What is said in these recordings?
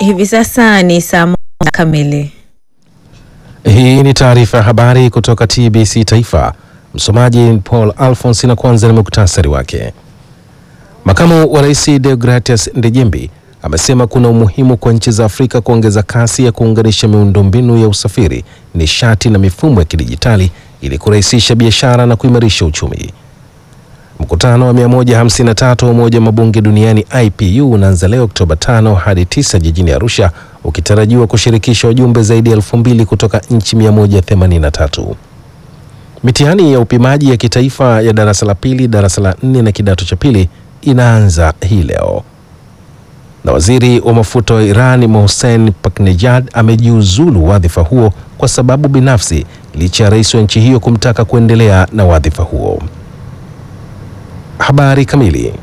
Hivi sasa ni saa moja kamili. Hii ni taarifa ya habari kutoka TBC Taifa. Msomaji Paul Alphonse na kwanza ni muktasari wake. Makamu wa Rais Deogratias Ndejembi amesema kuna umuhimu kwa nchi za Afrika kuongeza kasi ya kuunganisha miundombinu ya usafiri, nishati na mifumo ya kidijitali ili kurahisisha biashara na kuimarisha uchumi. Mkutano wa 153 wa Umoja wa Mabunge Duniani IPU unaanza leo Oktoba 5 hadi 9 jijini Arusha ukitarajiwa kushirikisha wajumbe zaidi ya elfu mbili kutoka nchi 183. Mitihani ya upimaji ya kitaifa ya darasa la pili, darasa la nne na kidato cha pili inaanza hii leo. Na waziri wa mafuta wa Iran Mohsen Paknejad amejiuzulu wadhifa huo kwa sababu binafsi licha ya rais wa nchi hiyo kumtaka kuendelea na wadhifa huo. Habari kamili.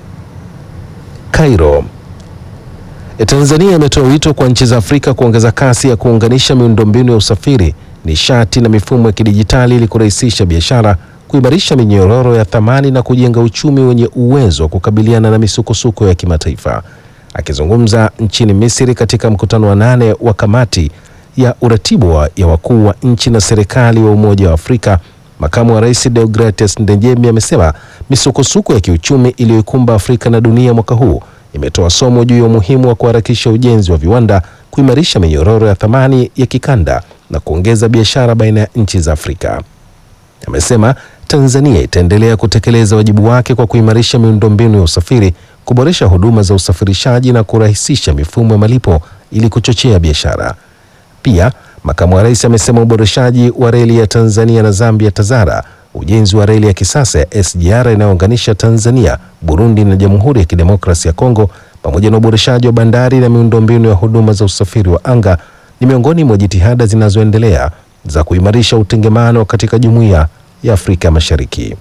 Cairo. Tanzania imetoa wito kwa nchi za Afrika kuongeza kasi ya kuunganisha miundombinu ya usafiri, nishati na mifumo ya kidijitali ili kurahisisha biashara, kuimarisha minyororo ya thamani na kujenga uchumi wenye uwezo wa kukabiliana na misukosuko ya kimataifa. Akizungumza nchini Misri katika mkutano wa nane wa kamati ya uratibu wa ya wakuu wa nchi na serikali wa Umoja wa Afrika, makamu wa rais Deogratias Ndejembi amesema misukosuko ya kiuchumi iliyoikumba Afrika na dunia mwaka huu imetoa somo juu ya umuhimu wa kuharakisha ujenzi wa viwanda, kuimarisha minyororo ya thamani ya kikanda na kuongeza biashara baina ya nchi za Afrika. Amesema Tanzania itaendelea kutekeleza wajibu wake kwa kuimarisha miundombinu ya usafiri, kuboresha huduma za usafirishaji na kurahisisha mifumo ya malipo ili kuchochea biashara. Pia makamu wa rais amesema uboreshaji wa reli ya Tanzania na Zambia TAZARA, ujenzi wa reli ya kisasa ya SGR inayounganisha Tanzania, Burundi na Jamhuri ya Kidemokrasia ya Kongo, pamoja na uboreshaji wa bandari na miundombinu ya huduma za usafiri wa anga ni miongoni mwa jitihada zinazoendelea za kuimarisha utengemano katika Jumuiya ya Afrika Mashariki.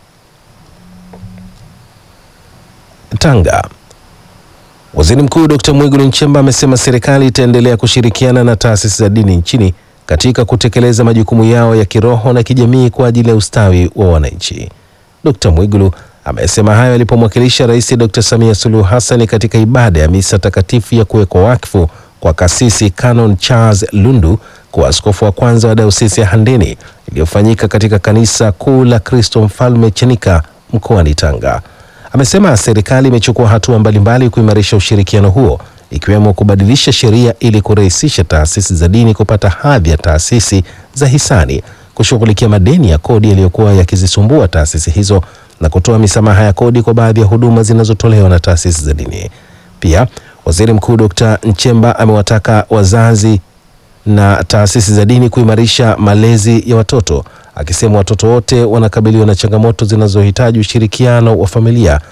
Tanga. Waziri Mkuu Dr. Mwigulu Nchemba amesema serikali itaendelea kushirikiana na taasisi za dini nchini katika kutekeleza majukumu yao ya kiroho na kijamii kwa ajili ya ustawi wa wananchi. Dr. Mwigulu amesema hayo alipomwakilisha Rais Dr. Samia Suluhu Hassan katika ibada ya misa takatifu ya kuwekwa wakfu kwa kasisi Canon Charles Lundu kuwa askofu wa kwanza wa dayosisi ya Handeni iliyofanyika katika kanisa kuu la Kristo Mfalme Chanika mkoani Tanga. Amesema serikali imechukua hatua mbalimbali kuimarisha ushirikiano huo ikiwemo kubadilisha sheria ili kurahisisha taasisi za dini kupata hadhi ya taasisi za hisani, kushughulikia madeni ya kodi yaliyokuwa yakizisumbua taasisi hizo na kutoa misamaha ya kodi kwa baadhi ya huduma zinazotolewa na taasisi za dini. Pia Waziri Mkuu Dr. Nchemba amewataka wazazi na taasisi za dini kuimarisha malezi ya watoto akisema watoto wote wanakabiliwa na changamoto zinazohitaji ushirikiano wa familia